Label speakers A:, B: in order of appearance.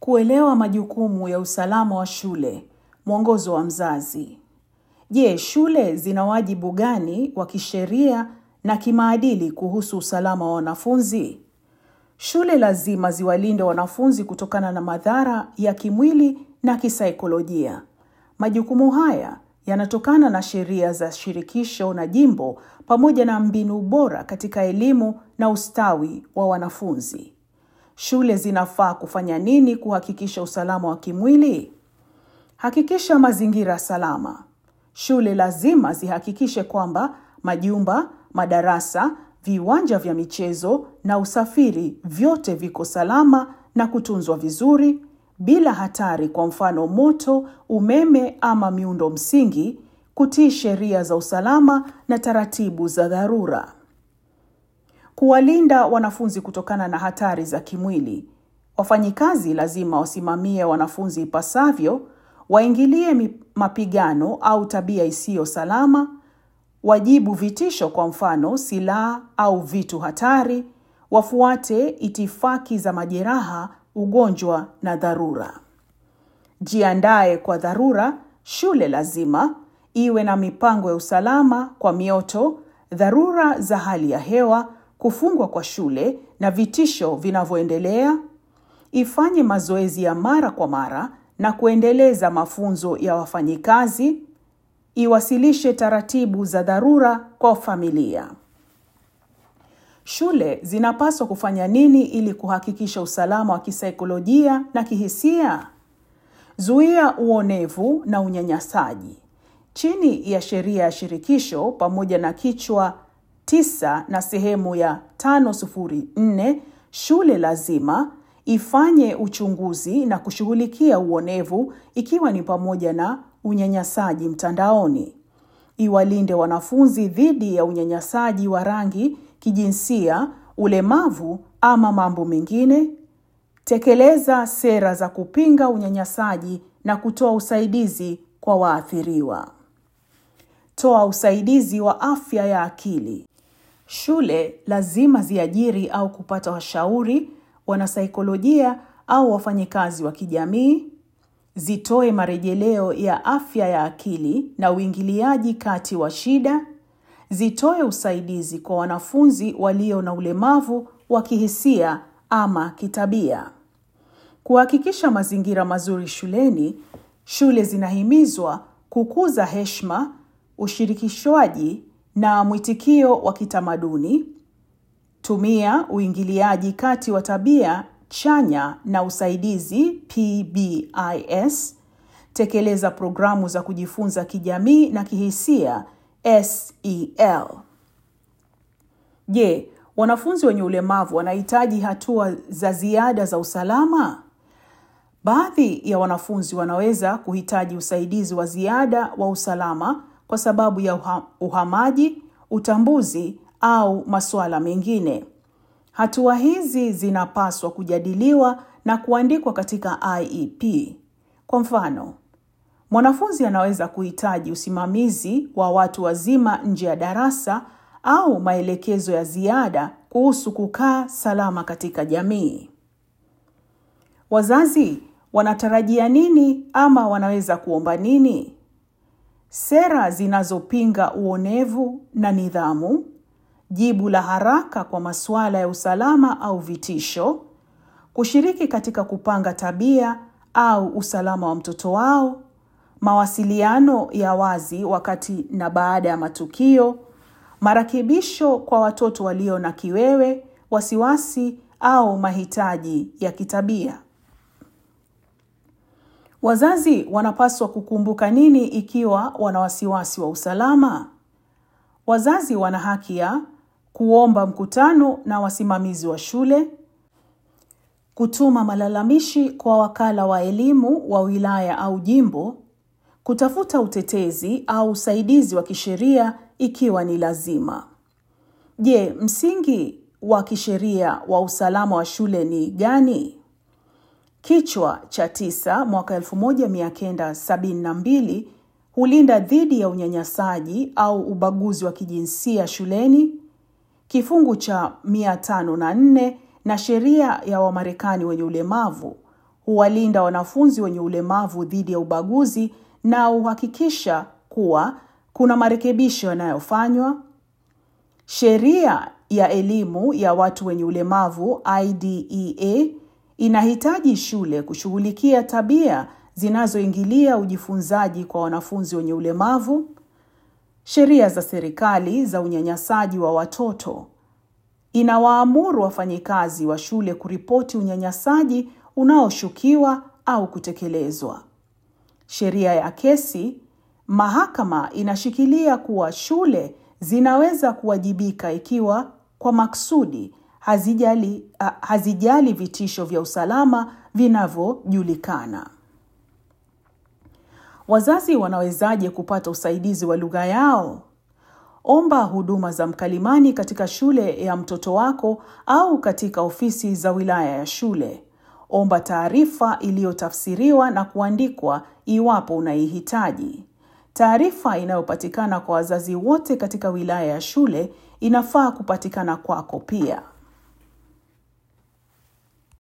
A: Kuelewa majukumu ya usalama wa shule, mwongozo wa mzazi. Je, shule zina wajibu gani wa kisheria na kimaadili kuhusu usalama wa wanafunzi? Shule lazima ziwalinde wanafunzi kutokana na madhara ya kimwili na kisaikolojia. Majukumu haya yanatokana na sheria za shirikisho na jimbo pamoja na mbinu bora katika elimu na ustawi wa wanafunzi. Shule zinafaa kufanya nini kuhakikisha usalama wa kimwili? Hakikisha mazingira salama. Shule lazima zihakikishe kwamba majumba, madarasa, viwanja vya michezo na usafiri vyote viko salama na kutunzwa vizuri bila hatari, kwa mfano moto, umeme ama miundo msingi, kutii sheria za usalama na taratibu za dharura. Kuwalinda wanafunzi kutokana na hatari za kimwili. Wafanyikazi lazima wasimamie wanafunzi ipasavyo, waingilie mapigano au tabia isiyo salama, wajibu vitisho, kwa mfano silaha au vitu hatari, wafuate itifaki za majeraha, ugonjwa na dharura. Jiandae kwa dharura. Shule lazima iwe na mipango ya usalama kwa mioto, dharura za hali ya hewa, kufungwa kwa shule na vitisho vinavyoendelea. Ifanye mazoezi ya mara kwa mara na kuendeleza mafunzo ya wafanyikazi. Iwasilishe taratibu za dharura kwa familia. Shule zinapaswa kufanya nini ili kuhakikisha usalama wa kisaikolojia na kihisia? Zuia uonevu na unyanyasaji. Chini ya sheria ya shirikisho pamoja na kichwa tisa na sehemu ya 504, shule lazima ifanye uchunguzi na kushughulikia uonevu ikiwa ni pamoja na unyanyasaji mtandaoni. Iwalinde wanafunzi dhidi ya unyanyasaji wa rangi, kijinsia, ulemavu ama mambo mengine. Tekeleza sera za kupinga unyanyasaji na kutoa usaidizi kwa waathiriwa. Toa usaidizi wa afya ya akili. Shule lazima ziajiri au kupata washauri, wanasaikolojia au wafanyikazi wa kijamii. Zitoe marejeleo ya afya ya akili na uingiliaji kati wa shida. Zitoe usaidizi kwa wanafunzi walio na ulemavu wa kihisia ama kitabia. Kuhakikisha mazingira mazuri shuleni, shule zinahimizwa kukuza heshima, ushirikishwaji na mwitikio wa kitamaduni. Tumia uingiliaji kati wa tabia chanya na usaidizi PBIS. Tekeleza programu za kujifunza kijamii na kihisia SEL. Je, wanafunzi wenye ulemavu wanahitaji hatua za ziada za usalama? Baadhi ya wanafunzi wanaweza kuhitaji usaidizi wa ziada wa usalama kwa sababu ya uha, uhamaji, utambuzi au masuala mengine. Hatua hizi zinapaswa kujadiliwa na kuandikwa katika IEP. Kwa mfano, mwanafunzi anaweza kuhitaji usimamizi wa watu wazima nje ya darasa au maelekezo ya ziada kuhusu kukaa salama katika jamii. Wazazi wanatarajia nini ama wanaweza kuomba nini? Sera zinazopinga uonevu na nidhamu, jibu la haraka kwa masuala ya usalama au vitisho, kushiriki katika kupanga tabia au usalama wa mtoto wao, mawasiliano ya wazi wakati na baada ya matukio, marekebisho kwa watoto walio na kiwewe, wasiwasi au mahitaji ya kitabia. Wazazi wanapaswa kukumbuka nini ikiwa wana wasiwasi wa usalama? Wazazi wana haki ya kuomba mkutano na wasimamizi wa shule, kutuma malalamishi kwa wakala wa elimu wa wilaya au jimbo, kutafuta utetezi au usaidizi wa kisheria ikiwa ni lazima. Je, msingi wa kisheria wa usalama wa shule ni gani? Kichwa cha tisa mwaka 1972 hulinda dhidi ya unyanyasaji au ubaguzi wa kijinsia shuleni. Kifungu cha 504 na sheria ya Wamarekani wenye ulemavu huwalinda wanafunzi wenye ulemavu dhidi ya ubaguzi na huhakikisha kuwa kuna marekebisho yanayofanywa. Sheria ya elimu ya watu wenye ulemavu IDEA inahitaji shule kushughulikia tabia zinazoingilia ujifunzaji kwa wanafunzi wenye ulemavu. Sheria za serikali za unyanyasaji wa watoto inawaamuru wafanyikazi wa shule kuripoti unyanyasaji unaoshukiwa au kutekelezwa. Sheria ya kesi, mahakama inashikilia kuwa shule zinaweza kuwajibika ikiwa kwa maksudi hazijali, uh, hazijali vitisho vya usalama vinavyojulikana. Wazazi wanawezaje kupata usaidizi wa lugha yao? Omba huduma za mkalimani katika shule ya mtoto wako au katika ofisi za wilaya ya shule. Omba taarifa iliyotafsiriwa na kuandikwa iwapo unaihitaji. Taarifa inayopatikana kwa wazazi wote katika wilaya ya shule inafaa kupatikana kwako pia.